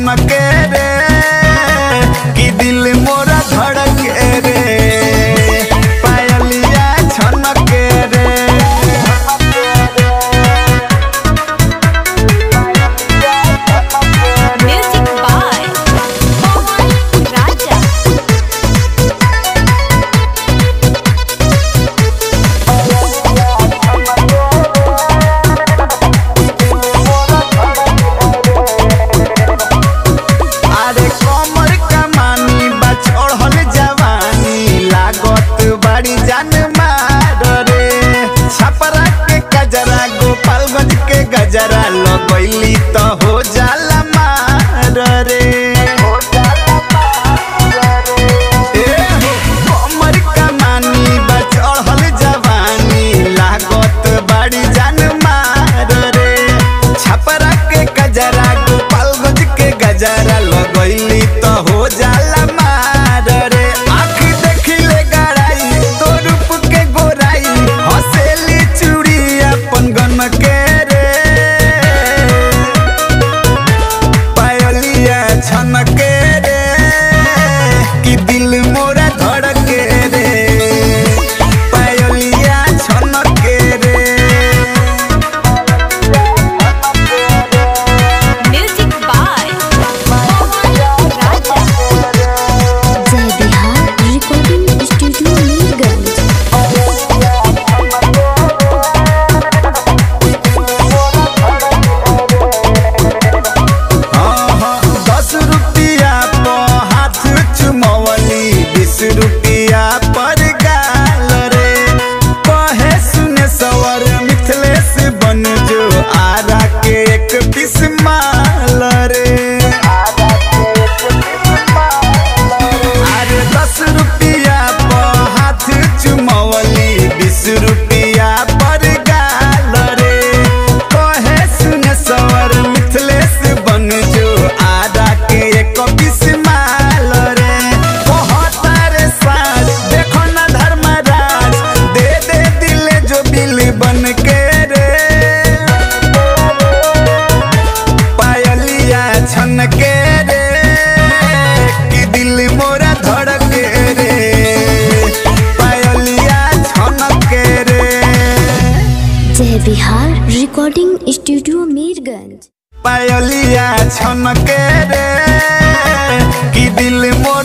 छनके रे कि दिल मोरा धड़के रे पायलिया छनके रे Music by Mohan Raja. अरे कमर कमानी बा चढ़ल जवानी लागत बड़ी जान मार रे छपरा के गजरा गोपालगंज के गजरा लगैली तो हो जाला मार रे ए हो, कमर कमानी बा चढ़ल जवानी लागत बड़ी जान मार रे छपरा के गजरा गोपालगंज के गजरा लगैली तो हो जाला मार रे आँख देखिले गड़ाई तो रूप के गोराई हसेली चूड़ी अपन गन के रे पायलिया छनके रे कि दिल मोरा धड़के रे पायलिया छनके रे Music by Mohan Raja. जय बिहार रिकॉर्डिंग स्टूडियो मीरगंज हाँ, हाँ, दस रुपया पर हाथ चुमवली बीस रुपया पर गाल रे कहे सुने सवर मिथिलेश बन जो आरा के एक पीस माल रे अरे दस रुपया पर हाथ चुमवली बीस रुपया पर गाल रे कहे सुने सवर मिथिलेश बन जो आदा के एक पीस माल रे कहता रे साज देखो ना धर्मराज दे दे दिल जो बिल बन के रे पायलिया छन के रे कि दिल मोरा धड़के रे पायलिया छन के रे जय बिहार रिकॉर्डिंग स्टूडियो मीरगंज पायलिया छन के रे कि दिल मोरा